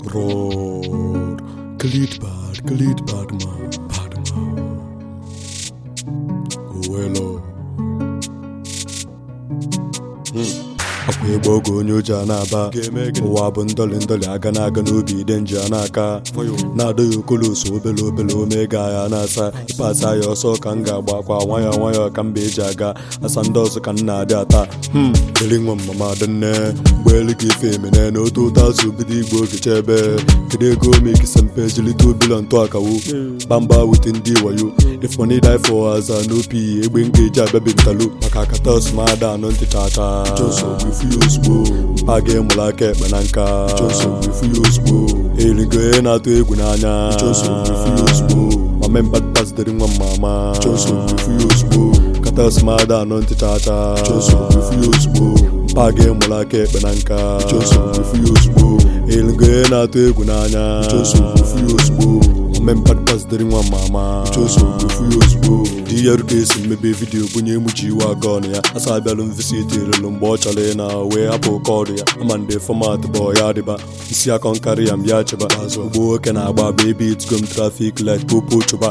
Bror, Khalid bad, Khalid bad man, bad man. Owelo. akwa ịgba oge onye oji a na-aba ụwa bụ ndọlị ndọlị aga na-aga n'obi ide nji a na-aka na-adọghị okoloso obele obele omega ya na-asa ịpasa ya ọsọ ka m ga-agba akwa nwayọọ nwayọọ ka mba eji aga asa ndị ọzọ ka m na-adị ata hmm eri nwa mama adịnne mgbe elu ka ife emene na otu ụtọ azụ bido igbo oge chebe kedu ego omekisa mpe jilite obila ntụ akawo gbamba wute ndị wayo if money die for as an op egbe m ga-eji abịabi ntalo maka akata osmada anọ ntị chacha ifu ya ozugbo mpa gị mụrụ aka ekpe na nka ifu ya ozugbo erigo ihe na-atụ egwu n'anya ifu ya ozugbo mama mbadba zitere nwa mama ifu ya ozugbo kata osmada anọ ntị chacha ifu ya ozugbo mpa gị mụrụ aka ekpe na nka ifu ya ozugbo erigo ihe na-atụ egwu n'anya ifu ya ozugbo mmempadpa zitere nwa mama ifu ya ozugbo di ya ruka esi mmebe vidiyo bunye emuchi iwe aga ọnụ ya asa abịalụ mvisiti elelu mgbe ọ chọrọ ị na wee hapụ kọọdụ ya ama ndị fọmat bụ ya dịba isi akọ nkarị ya mbịa chịba ugbo nwoke na-agba agba ebe itigom trafik light popo chụba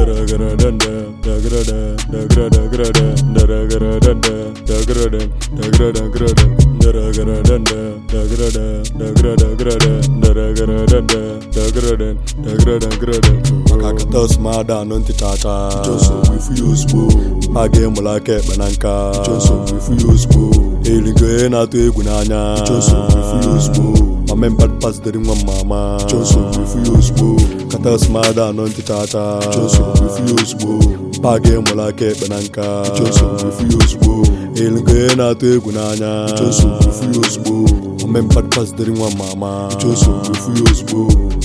maka kata osmada anụ ntị chacha ifu ya ozugbo mpa gị mụrụ aka ekpe na nka ifu ya ozugbo erigo ihe na-atụ egwu n'anya ifu ya ozugbo mama mbadpa zitere nwa mama ifu ya ozugbo kata osmada anụ ntị chacha ifu ya ozugbo mpa gị mụrụ aka ekpe na nka ifu ya ozugbo erigo ihe na-atụ egwu n'anya ifu ya ozugbo mama mbadpa zitere nwa mama ifu ya ozugbo